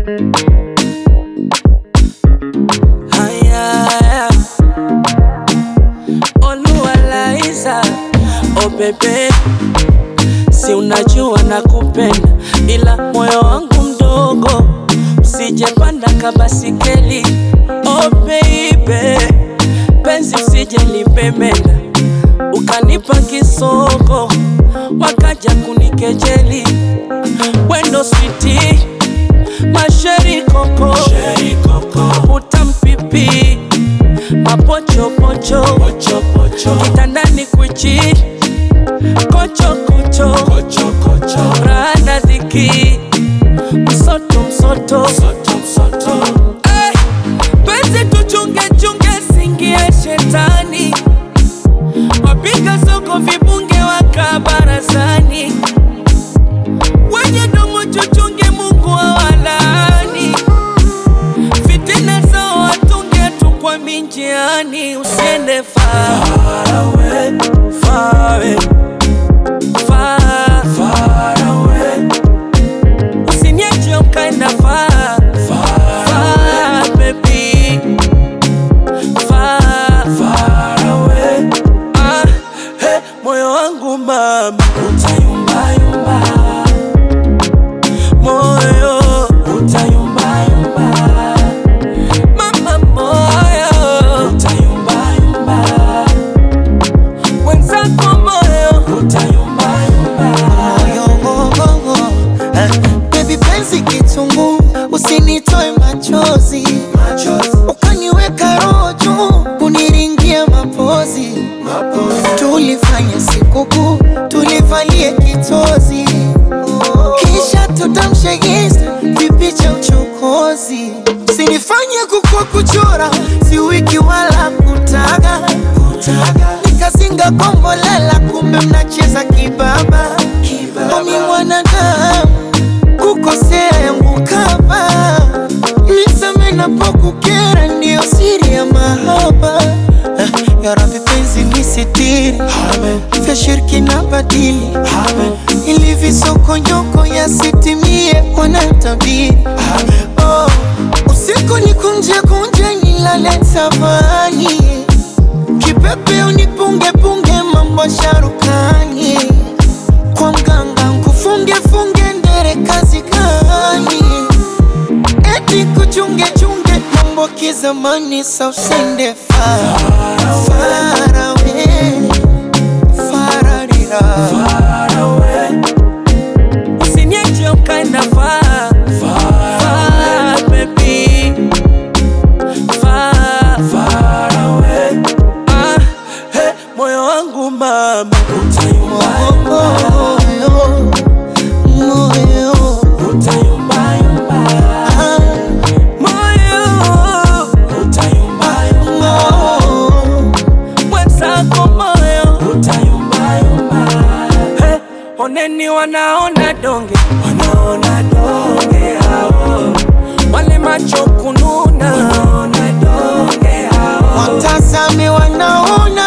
Haya, Oluwalaiza, oh bebe, si unajua nakupenda, ila moyo wangu mdogo, usijepanda kabasikeli. Oh baby, penzi usije lipemenda, ukanipa kisoko, wakaja kunikejeli. Wendo switi, masheri koko, utampipi mapochopocho kitandani kwichi kochokocho rana dhiki msoto msoto Eh, penzi tuchungechunge singie shetani wapiga soko vibunge waka barazani wenye domo chuchunge Mungu awalaani fitina zao watunge tu kwa minjiani usiende far away, far away, far, far away. Usiniache ukaenda far, far, baby. Far, far away. Ah, hey, moyo wangu mama utayumbayumba, moyo utayumbayumba, mama moyo utayumbayumba, wenzako moyo utayumbayumba. Moyo, eh, baby penzi kitungu, usinitoe machozi, ukaniweka roho juu, kuniringia mapozi, tulifanya sikukuu, tulivalie kitozi, kisha tutamshe insta vipicha uchokozi, sinifanye kukua kuchora, si wiki wala kutaga, nikazinga kombolela, kumbe mnacheza kibaba, omi mwanadamu kukosea yangu kama nisame napokukera, ndiyo siri ya mahaba. Eh, Ya Rabbi penzi nisitiri, vya shirki na badili, ili visokonyoko yasitimie, wanatabiri oh, usiku ni kunje kunje, nilale tavani, kipepe unipunge punge, mambo sharukani kwa mganga nkufunge funge ndere kazi gani? Eti kuchunge chunge mambo kizamani, sa usende far far away, fararira Usiniache ukaenda far, far, baby. Far, far away. Ah, hey, moyo wangu mama utayumbayumba, moyo moyo utayumbayumba, ah, moyo utayumbayumba, moyo mwenzako moyo utayumbayumba. Hey, oneni wanaona donge, wanaona donge hao, wale macho kununa, wanaona donge hao. watazame wanaona